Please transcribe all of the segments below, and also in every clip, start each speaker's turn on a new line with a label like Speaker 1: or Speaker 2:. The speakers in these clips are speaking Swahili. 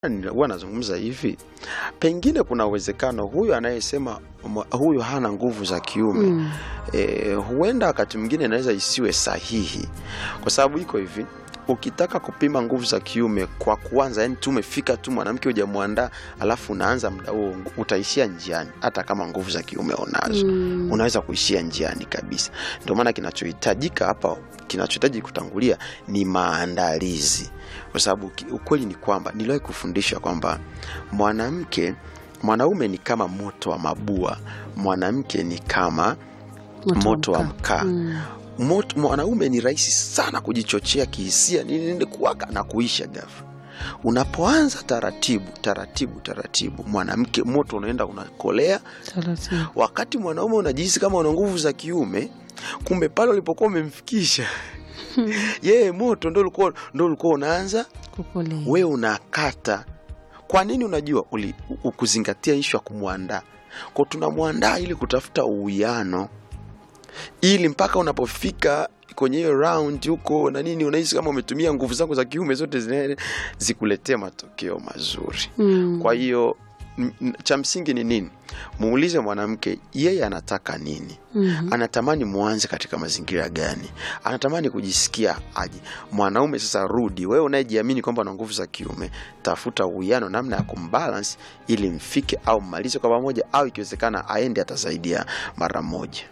Speaker 1: huwa nazungumza hivi, pengine kuna uwezekano huyu anayesema mwa- huyu hana nguvu za kiume
Speaker 2: Mm.
Speaker 1: e, huenda wakati mwingine inaweza isiwe sahihi, kwa sababu iko hivi ukitaka kupima nguvu za kiume kwa kuanza, yani tu umefika tu mwanamke hujamwandaa, alafu unaanza muda huo, utaishia njiani, hata kama nguvu za kiume unazo
Speaker 2: Mm.
Speaker 1: unaweza kuishia njiani kabisa. Ndio maana kinachohitajika hapa, kinachohitaji kutangulia ni maandalizi, kwa sababu ki- ukweli ni kwamba niliwahi kufundisha kwamba mwanamke mwanaume ni kama moto wa mabua, mwanamke ni kama moto wa mkaa.
Speaker 2: Mm.
Speaker 1: Moto, mwanaume ni rahisi sana kujichochea kihisia, nini nini, kuwaka na kuisha ghafla. Unapoanza taratibu taratibu taratibu, mwanamke moto unaenda unakolea
Speaker 2: Taratibu.
Speaker 1: wakati mwanaume unajihisi kama una nguvu za kiume, kumbe pale ulipokuwa umemfikisha yeye moto ndo ulikuwa ndo ulikuwa unaanza
Speaker 2: Kukolea.
Speaker 1: wewe unakata. Kwa nini? Unajua uli, ukuzingatia ishu ya kumwandaa kwa, tunamwandaa ili kutafuta uwiano, ili mpaka unapofika kwenye hiyo round huko na nini, unahisi kama umetumia nguvu zako za kiume zote zine- zikuletee matokeo mazuri.
Speaker 2: Mm.
Speaker 1: Kwa hiyo m- m- cha msingi ni nini? Muulize mwanamke yeye anataka nini,
Speaker 2: Mhm.
Speaker 1: anatamani mwanze katika mazingira gani, anatamani kujisikia aje. Mwanaume sasa, rudi wewe unayejiamini kwamba una nguvu za kiume, tafuta uwiano, namna ya kumbalance ili mfike au mmalize kwa pamoja, au ikiwezekana aende atasaidia mara moja.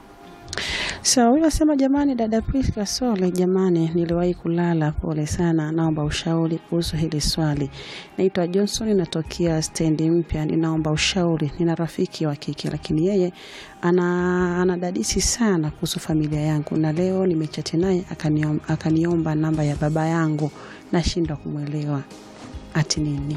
Speaker 2: Sawa, huyu asema jamani, dada Priska Sole, jamani, niliwahi kulala, pole sana, naomba ushauri kuhusu hili swali. Naitwa Johnson, natokea stendi mpya, ninaomba ushauri. Nina rafiki wa kike, lakini yeye ana anadadisi sana kuhusu familia yangu, na leo nimechati naye akaniom- akaniomba namba ya baba yangu, nashindwa kumwelewa ati nini.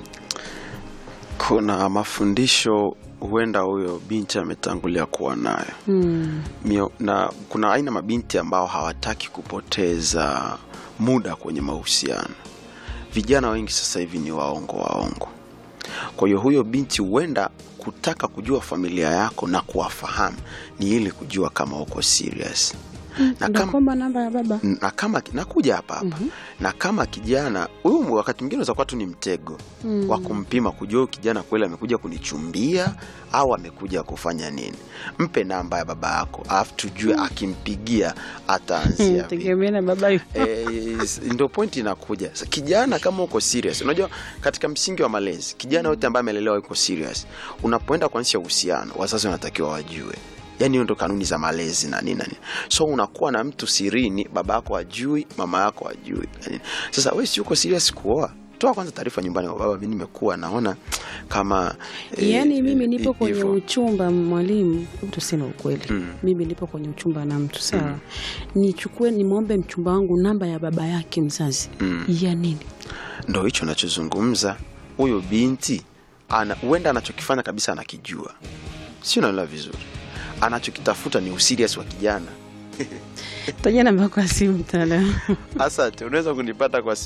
Speaker 1: Kuna mafundisho huenda huyo binti ametangulia kuwa nayo
Speaker 2: Hmm.
Speaker 1: Mio, na kuna aina mabinti ambao hawataki kupoteza muda kwenye mahusiano. Vijana wengi sasa hivi ni waongo waongo. Kwa hiyo huyo binti huenda kutaka kujua familia yako na kuwafahamu ni ili kujua kama uko serious na
Speaker 2: Ndio
Speaker 1: kama,
Speaker 2: kwamba namba ya baba
Speaker 1: na kama nakuja hapa hapa na kama kijana huyu wakati mwingine unaweza kuwa tu ni mtego
Speaker 2: Mm.
Speaker 1: wa kumpima kujua huyu kijana kweli amekuja kunichumbia au amekuja kufanya nini. Mpe namba ya baba yako alafu tujue akimpigia ataanzia vipi.
Speaker 2: tegemea na baba yupo.
Speaker 1: Eh, ndio pointi inakuja Sa- kijana kama uko serious unajua katika msingi wa malezi kijana yote ambaye amelelewa yuko serious unapoenda kuanzisha uhusiano wazazi wanatakiwa wajue yaani hiyo ndo kanuni za malezi na nini na nini so unakuwa na mtu sirini baba yako ajui mama yako ajui na nini. sasa we si uko serious kuoa toa kwanza taarifa nyumbani kwa baba mi nimekuwa naona kama eh,
Speaker 2: Yaani mimi nipo
Speaker 1: eh,
Speaker 2: kwenye
Speaker 1: hivyo.
Speaker 2: uchumba mwalimu, hebu tuseme ukweli.
Speaker 1: Mm.
Speaker 2: Mimi nipo kwenye uchumba na mtu sawa, nichukue nimwombe mchumba wangu namba ya baba yake mzazi
Speaker 1: Mm.
Speaker 2: ya nini?
Speaker 1: ndo hicho nachozungumza huyo binti ana huenda anachokifanya kabisa anakijua si unaelewa vizuri anachokitafuta ni usirias wa kijana
Speaker 2: Taja namba yako ya simu mtaalamu.
Speaker 1: asante unaweza kunipata kwa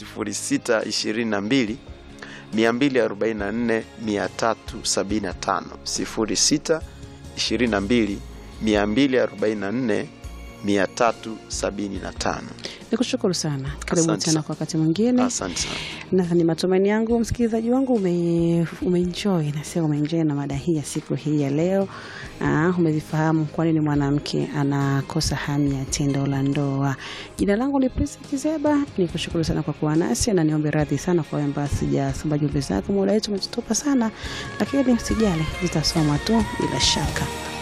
Speaker 1: 0622 244 375 06 22 244 375
Speaker 2: Nikushukuru sana, karibu
Speaker 1: Asante
Speaker 2: tena
Speaker 1: sana.
Speaker 2: kwa wakati mwingine,
Speaker 1: asante sana
Speaker 2: na ni matumaini yangu msikilizaji wangu ume, umeenjoy nasema umeenjoy na mada hii ya siku hii ya leo. Aa, umezifahamu kwa nini mwanamke anakosa hamu ya tendo la ndoa. Jina langu ni Prince Kizeba, nikushukuru sana kwa kuwa nasi na niombe radhi sana kwa kwamba sijasoma jumbe zako, muda wetu umetutupa sana, lakini sijali, zitasomwa tu bila shaka.